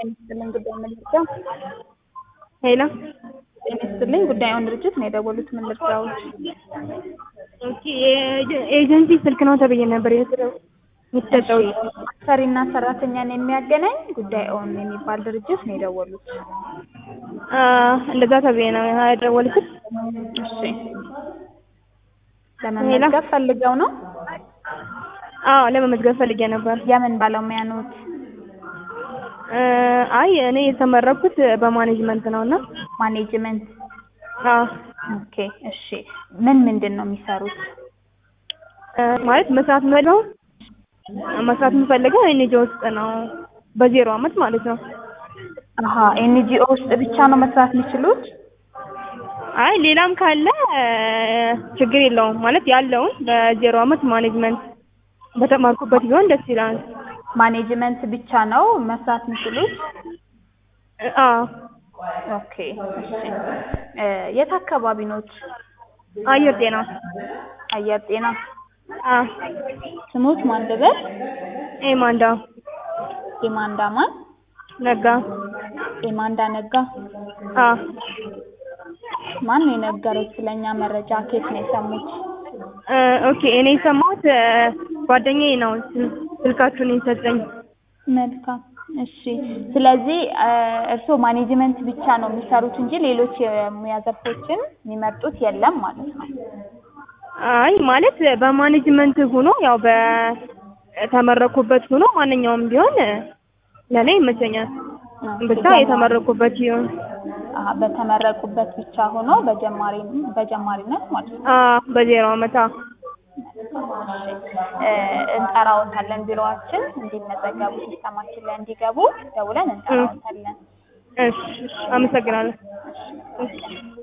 ጤና ይስጥልኝ ጉዳይ ምን ልርዳው? ሄሎ ጤና ይስጥልኝ ጉዳዩን ድርጅት ነው የደወሉት ምን ልርዳዎት? ኦኬ የኤጀ- ኤጀንሲ ስልክ ነው ተብዬ ነበር የተደው- የተሰጠው ሰሪና ሰራተኛን የሚያገናኝ ጉዳይ ኦን የሚባል ድርጅት ነው የደወሉት። አ እንደዛ ተብዬ ነው የደወልኩት። እሺ ለመመዝገብ ፈልገው ነው? አዎ ለመመዝገብ ፈልጌ ነበር። የምን ባለሙያ ነዎት? እ አይ እኔ የተመረኩት በማኔጅመንት ነው እና ማኔጅመንት አዎ ኦኬ እሺ ምን ምንድን ነው የሚሰሩት? እ ማለት መስራት የምፈልገው መስራት የምፈልገው ኤንጂኦ ውስጥ ነው በዜሮ አመት ማለት ነው። አሀ ኤንጂኦ ውስጥ ብቻ ነው መስራት የሚችሉት? አይ ሌላም ካለ እ ችግር የለውም ማለት ያለውን በዜሮ አመት ማኔጅመንት በተማርኩበት ቢሆን ደስ ይላል። ማኔጅመንት ብቻ ነው መስራት የሚችሉት? እ አዎ ኦኬ እሺ እ የት አካባቢ ኖት? አየር ጤና አየር ጤና አዎ ስሞት ማን ልበል? ኤማንዳ ኤማንዳ ማን? ነጋ ኤማንዳ ነጋ አዎ ማን ነው የነገረው ስለኛ መረጃ ከየት ነው የሰሙት? እ ኦኬ እኔ የሰማሁት እ ጓደኛዬ ነው ስል- ስልካችሁን የሰጠኝ። መልካም እሺ ስለዚህ እ እርስዎ ማኔጅመንት ብቻ ነው የሚሰሩት እንጂ ሌሎች የሙያ ዘርፎችን የሚመርጡት የለም ማለት ነው። አይ ማለት በማኔጅመንት ሆኖ ያው በተመረኩበት ሆኖ ማንኛውም ቢሆን ለእኔ ይመቸኛል። ብቻ የተመረኩበት ይሁን። አሀ በተመረቁበት ብቻ ሆኖ በጀማሪ በጀማሪነት ማለት ነው። አዎ በዜሮ አመት አዎ። እ እንጠራዎታለን ቢሮአችን እንዲመዘገቡ ሲስተማችን ላይ እንዲገቡ ደውለን እንጠራዎታለን። እሺ እሺ፣ አመሰግናለሁ። እሺ